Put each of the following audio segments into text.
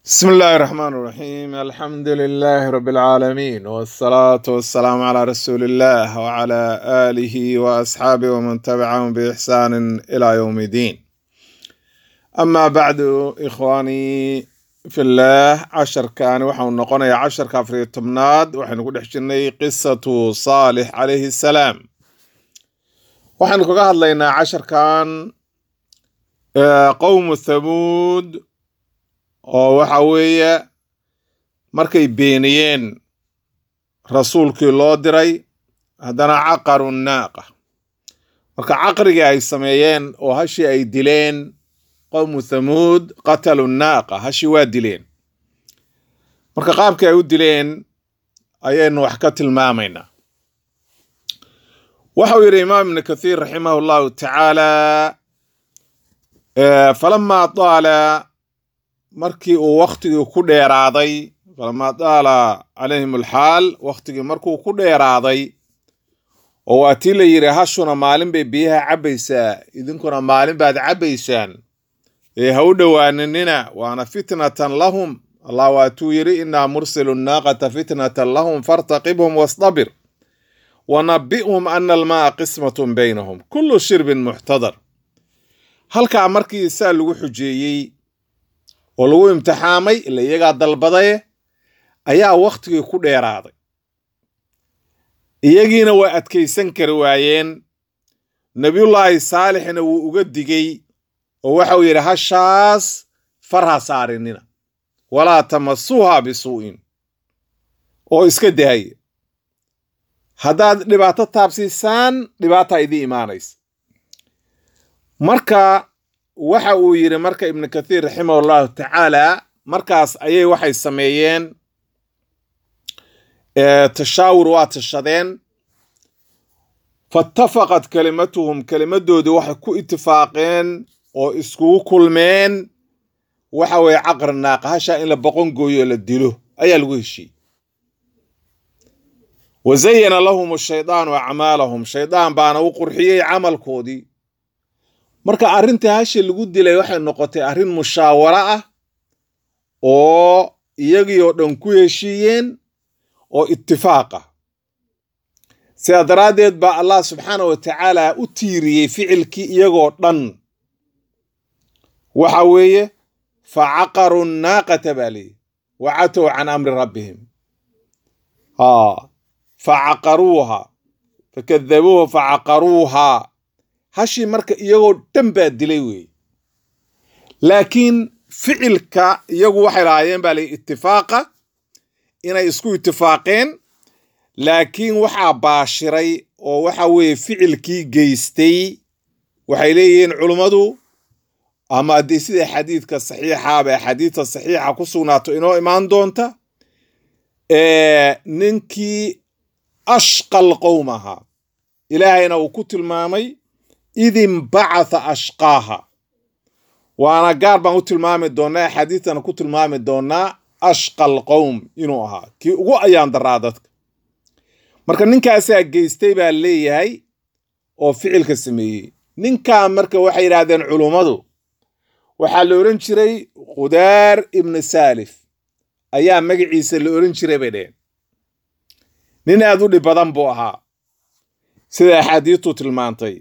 بسم الله الرحمن الرحيم الحمد لله رب العالمين والصلاة والسلام على رسول الله وعلى آله وأصحابه ومن تبعهم بإحسان إلى يوم الدين أما بعد إخواني في الله عشر كان وحن نقول عشر كافر تمناد وحن نقول حشني قصة صالح عليه السلام وحن نقول هذا عشر كان آه، قوم ثمود oo waxa weeye markay beeniyeen rasuulkii loo diray haddana caqaru naaqa marka caqrigii ay sameeyeen oo hashii ay dileen qowmu thamuud qatalu naaqa hashii waa dileen marka qaabkii ay u dileen ayaynu wax ka tilmaamaynaa waxau yidhi imaam ibnu kathiir raximah llahu tacaala eh, falamaa taala markii uu waktigii ku dheeraaday falamaa daala calayhim alxaal waktigii markuu ku dheeraaday oo waa tii la yidhi hashuna maalin bay biyaha cabbaysaa idinkuna maalin baad cabbaysaan ee ha u dhowaaninina waana fitnatan lahum allah waatuu yidhi innaa mursilu naaqata fitnatan lahum fartaqibhum wastabir wanabi'hum ana almaa qismatun baynahum kullu shirbin muxtadar halkaa markii saa lagu xujeeyey oo lagu imtixaamay ila iyagaa dalbadaye ayaa wakhtigii ku dheeraaday iyagiina waa adkaysan kari waayeen nebiyullaahi saalixna wuu uga digey oo waxau yidhi hashaas far ha saarinina walaa tamasuuha bisuu'in oo iska dahaya haddaad dhibaato taabsiisaan dhibaataa idii imaanaysa marka waxa uu yidhi marka ibnu kathiir raximah allahu tacaala markaas ayay waxay sameeyeen tashaawur waa tashadeen faitafaqat kelimatuhum kelimadoodii waxay ku itifaaqeen oo iskugu kulmeen waxa weeye caqri naaqa hashaa in la boqon gooyo la dilo ayaa lagu heshiiyey wa zayana lahum ashaydaanu acmaalahum shaydaan baana u qurxiyey camalkoodii marka arrintii hasha lagu dilay waxay noqotay arrin mushaawaro ah oo iyagii oo dhan ku heshiiyeen oo itifaaq ah sidaa daraaddeed baa allah subxaana wa tacaala u tiiriyey ficilkii iyagoo dhan waxa weeye fa caqaru naaqata baa leeyihi wa catow can amri rabbihim fa caqaruuha fakadabuuha fa caqaruuha hashii marka iyagoo dhan baa dilay weeye laakiin ficilka iyagu waxay lahaayeen baa lay itifaaqa inay isku itifaaqeen laakiin waxaa baashiray oo waxa weeye ficilkii geystay waxay leeyihiin culummadu ama haddii sida xadiidka saxiixaaba ee xadiidka saxiixa ku sugnaato inoo imaan doonta ninkii ashqal qowm ahaa ilaahayna uu ku tilmaamay id imbacatha ashqaaha waana gaar baan u tilmaami doonnaa axaadiistana ku tilmaami doonnaa ashqal qowm inuu ahaa kii ugu ayaan daraa dadka marka ninkaasaa geystay baa leeyahay oo ficilka sameeyey ninkaa marka waxay yidhaahdeen culummadu waxaa la odhan jiray khudaar ibnu saalif ayaa magaciisa la odhan jiray bay dheheen nin aad u dhib badan buu ahaa sida axaadiistu tilmaantay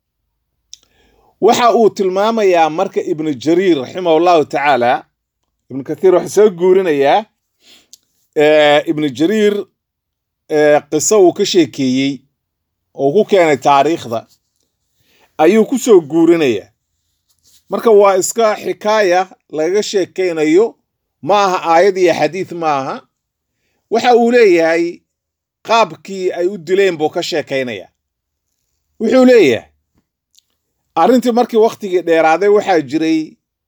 waxa uu tilmaamayaa marka ibnu jariir raximah llahu tacaala ibnu kathiir waxaa soo guurinayaa ibnu jariir qiso uu ka sheekeeyey oo ku keenay taariikhda ayuu ku soo guurinayaa marka waa iska xikaaya lagaga sheekaynayo ma aha aayad iyo xadiid ma aha waxa uu leeyahay qaabkii ay u dileen buu ka sheekaynaya wuxuu leeyahay arrintii markii wakhtigii dheeraaday waxaa jiray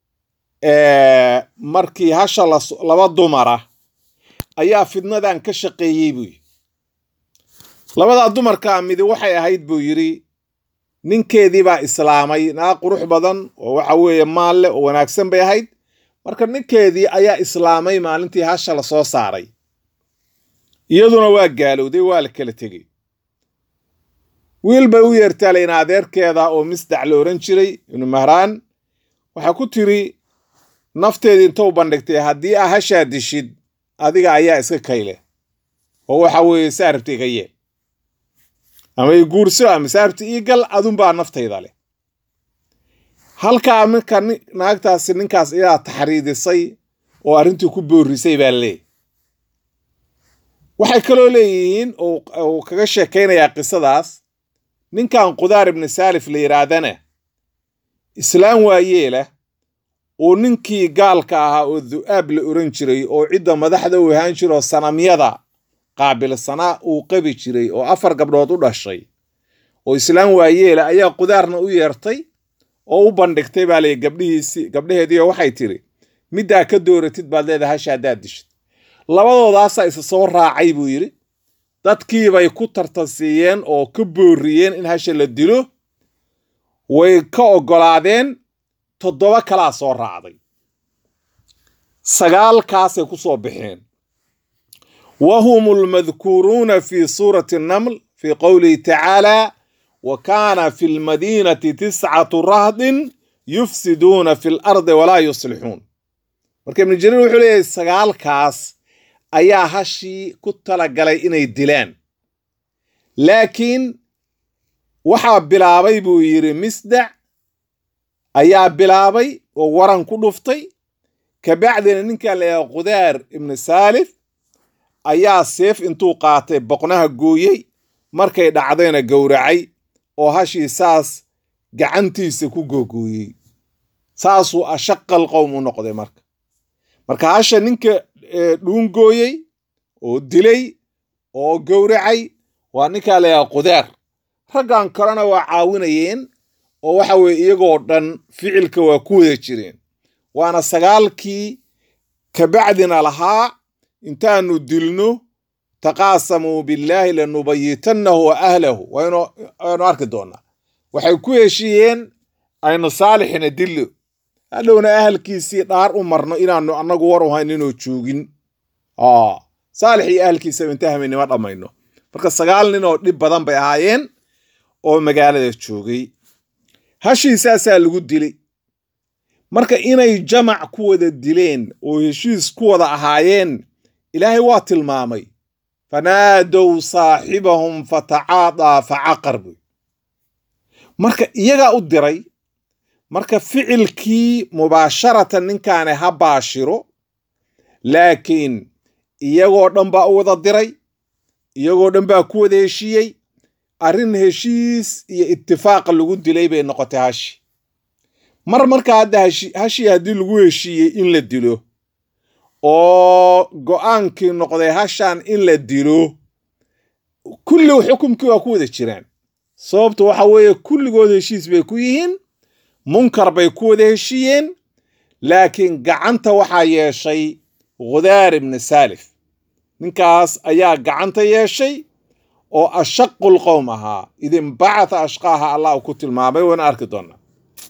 markii hasha laba dumara ayaa fidnadan ka shaqeeyey buu yidhi labadaa dumarkaa midi waxay ahayd buu yidhi ninkeedii baa islaamay naa qurux badan oo waxa weeye maal leh oo wanaagsan bay ahayd marka ninkeedii ayaa islaamay maalintii hasha la soo saaray iyaduna waa gaalowday waa la kala tegey wiil bay u yeertaalayna adeerkeeda oo misdac la odhan jiray ibnu mahraan waxaa ku tiri nafteedii intou bandhigtay haddii aa hashaa dishid adiga ayaa iska kayle oo waxa weeye saarabta iga yeel ama i guurso ama saarabta ii gal adunbaa naftayda leh halkaa marka naagtaasi ninkaas iyaa taxriidisay oo arrintii ku boorisay baa leeyahy waxay kaloo leeyihiin uu kaga sheekaynayaa qisadaas ninkan qudaar ibni saalif la yidhaahdana islaam waayeelah oo ninkii gaalka ahaa oo du'aab la oran jiray oo cidda madaxda u ahaan jira oo sanamyada qaabilsanaa uu qabi jiray oo afar gabdhood u dhashay oo islaam waayeela ayaa qudaarna u yeertay oo u bandhigtay baa lay gabdhihiisii gabdhaheediio waxay tiri middaa ka dooratid baad leedahay hasha haddaad dishid labadoodaasaa isa soo raacay buu yidhi dadkiibay ku tartansiiyeen oo ka booriyeen in hasha la dilo way ka oggolaadeen toddoba kalaa soo raacday sagaalkaasay ku soo baxeen wa hum almadkuuruuna fi suurati annaml fii qowlihi tacaala wa kaana fi lmadiinati tiscatu rahdin yufsiduuna fi lardi walaa yuslixuun marka ibnu jariir wuxuu leeyahay sagaalkaas ayaa hashii ku talagalay inay dilaan laakiin waxaa bilaabay buu yidhi misdac ayaa bilaabay oo waran ku dhuftay kabacdina ninkan layaha qudaar ibnu saalif ayaa seef intuu qaatay boqnaha gooyey markay dhacdayna gowracay oo hashii saas gacantiisa ku googooyey saasuu ashaqal qowm u noqday marka marka hasha ninka dhuungooyey oo dilay oo gowracay waa ninkaa layaha qudaar raggan kalena waa caawinayeen oo waxa weye iyagoo dhan ficilka waa ku wada jireen waana sagaalkii kabacdina lahaa intaanu dilno taqaasamuu billaahi lanubayitannahu wa ahlahu waynu arki doonaa waxay ku heshiiyeen aynu saalixina dillo hadhowna ahalkiisii dhaar u marno inaanu annagu war u hayn inuu joogin saalix iyo ahalkiisaba inta hamaynima dhammayno marka sagaal nin oo dhib badan bay ahaayeen oo magaalada joogay hashiisaasaa lagu dilay marka inay jamac ku wada dileen oo heshiis ku wada ahaayeen ilaahay waa tilmaamay fanaadow saaxibahum fatacaadaa facaqar buy marka iyagaa u diray marka ficilkii mubaasharatan ninkaani ha baashiro laakiin iyagoo dhan baa u wada diray iyagoo dhan baa ku wada heshiiyey arrin heshiis iyo itifaaqa lagu dilay bay noqotay hashi mar marka hadda hashii haddii lagu heshiiyey in la dilo oo go'aankii noqday hashan in la dilo kulli xukumkii waa ku wada jiraan sababtu waxa weeye kulligood heshiis bay ku yihiin munkar bay ku wada heshiiyeen laakiin gacanta waxaa yeeshay khudaar ibni saalif ninkaas ayaa gacanta yeeshay oo ashaqu lqowm ahaa idinbacatha ashqaaha allah ku tilmaamay wayna arki doonaa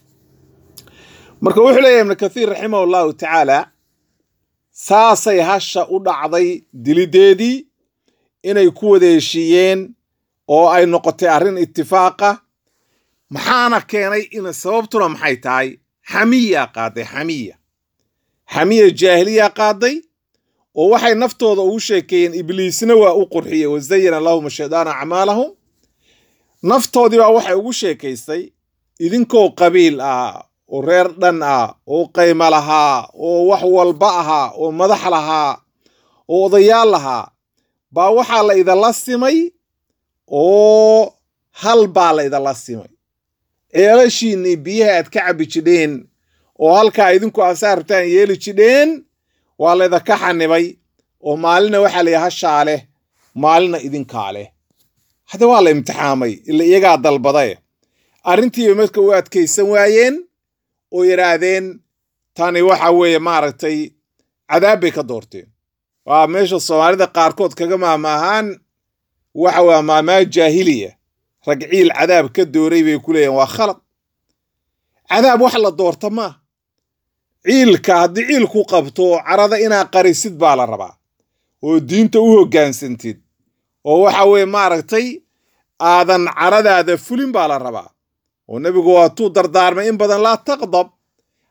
marka wuxuu leeyahy ibnu kathiir raximah allahu tacaala saasay hasha u dhacday dilideedii inay ku wada heshiiyeen oo ay noqotay arrin itifaaqa maxaana keenay in sababtuna maxay tahay xamiya qaaday xamiya xamiya jaahiliya qaaday oo waxay naftooda ugu sheekeeyeen ibliisna waa u qurxiyey wazayana lahum shaydaana acmaalahum naftoodii baa waxay ugu sheekaystay idinkoo qabiil ah oo reer dhan ah oo qaymo lahaa oo wax walba ahaa oo madax lahaa oo odayaal lahaa baa waxaa la idinla simay oo hal baa la idinla simay ceelashiinnii biyaha aad ka cabbi jidheen oo halkaa idinku asaartaan yeeli jidheen waa laydinka xanibay oo maalina waxaa la yidhi hashaa leh maalina idinkaa leh hadda waa la imtixaamay ila iyagaa dalbadae arrintiiba marka u adkaysan waayeen oo yidhaahdeen tani waxa weeye maaragtay cadaab bay ka doorteen waa meesha soomaalida qaarkood kaga maamaahaan waxa waa maamaa jaahiliya rag ciil cadaab ka dooray bay ku leeyihin waa khalad cadaab wax la doorta maa ciilka haddii ciilku qabto carada inaa qarisid baa la rabaa oo diinta u hoggaansantid oo waxa weeye maaragtay aadan caradaada fulin baa la rabaa oo nebigu waatuu dardaarmay in badan laa taqdab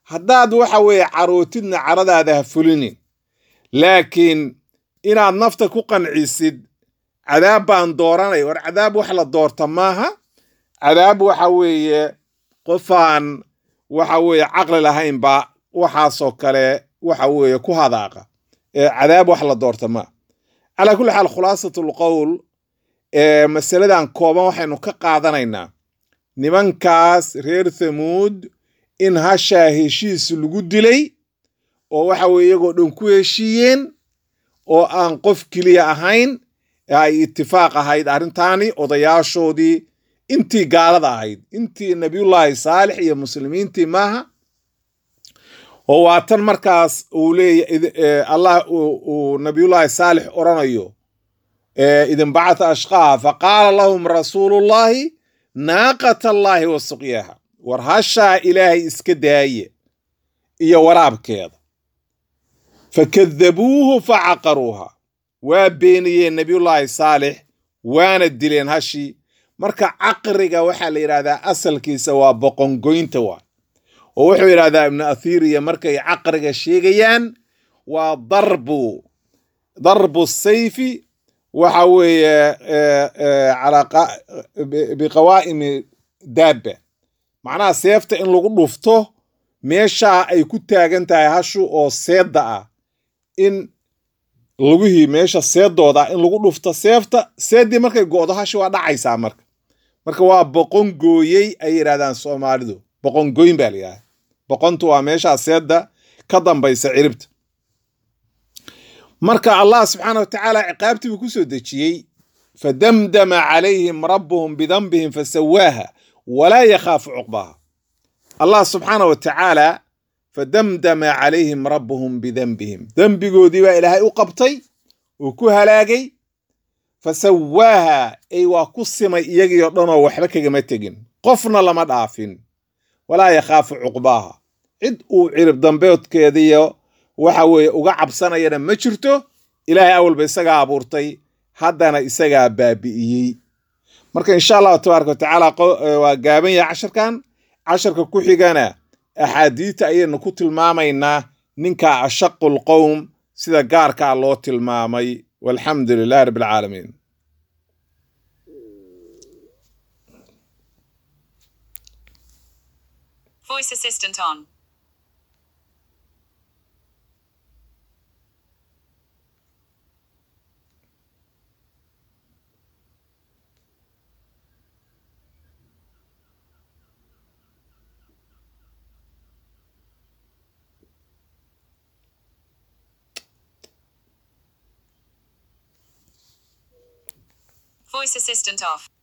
haddaad waxa weeye carootidna caradaada ha fulinin laakiin inaad nafta ku qancisid cadaab baan dooranay war cadaab wax la doorta maaha cadaab waxa weeye qofaan waxa weeye caqli lahayn baa waxaasoo kale waxa weeye ku hadaaqa ee cadaab wax la doorta maaha calaa kulli xaal khulaasatul qowl ee masaladan kooban waxaynu ka qaadanaynaa nimankaas reer thamuud in hashaa heshiis lagu dilay oo waxa weye iyagoo dhan ku heshiiyeen oo aan qof keliya ahayn ee ay itifaaq ahayd arrintaani odayaashoodii intii gaalada ahayd intii nabiyullaahi saalix iyo muslimiintii maaha oo waa tan markaas uu leeya allah uu nabiyullaahi saalix odhanayo idin bacata ashqaaha faqaala lahum rasuulullaahi naaqata allaahi wa suqyaha war hashaa ilaahay iska daaye iyo waraabkeeda fakadabuuhu facaqaruuha waa beeniyeen nabiyullaahi saalix waana dileen hashii marka caqriga waxaa la yidhahdaa asalkiisa waa boqongoynta waa oo wuxuu yidhahdaa ibnu athiriya markay caqriga sheegayaan waa darbu darbu sayfi waxa weeye biqawaa'imi daabba macnaha seefta in lagu dhufto meeshaa ay ku taagan tahay hashu oo seedda ah in lugihii meesha seedooda in lagu dhufto seefta seeddii markay go'do hashi waa dhacaysaa marka marka waa boqon gooyey ay yidhahdaan soomaalidu boqon goyn baa la yidhahda boqontu waa meeshaa seedda ka dambaysa ciribta marka allah subxaana wa tacaala ciqaabtii buu ku soo dejiyey fadamdama calayhim rabbuhum bidanbihim fasawaaha walaa yakhaafu cuqbaha allah subxaana wa tacaala fadamdama calayhim rabbuhum bidanbihim dembigoodii baa ilaahay u qabtay uu ku halaagay fasawaaha ay waa ku simay iyagiio dhanoo waxba kagama tegin qofna lama dhaafin walaa yakhaafu cuqbaaha cid uu cirib dambeedkeediyo waxa weeye uga cabsanayana ma jirto ilaahay awalba isagaa abuurtay haddana isagaa baabi'iyey marka insha allahu tabaaraka watacaala waa gaaban yahay casharkan casharka ku xigana axaadiita ayaynu ku tilmaamaynaa ninka ashaqul qowm sida gaarkaa loo tilmaamay walxamdu lilahi rabbi alcaalamiin Voice assistant on. Voice assistant off.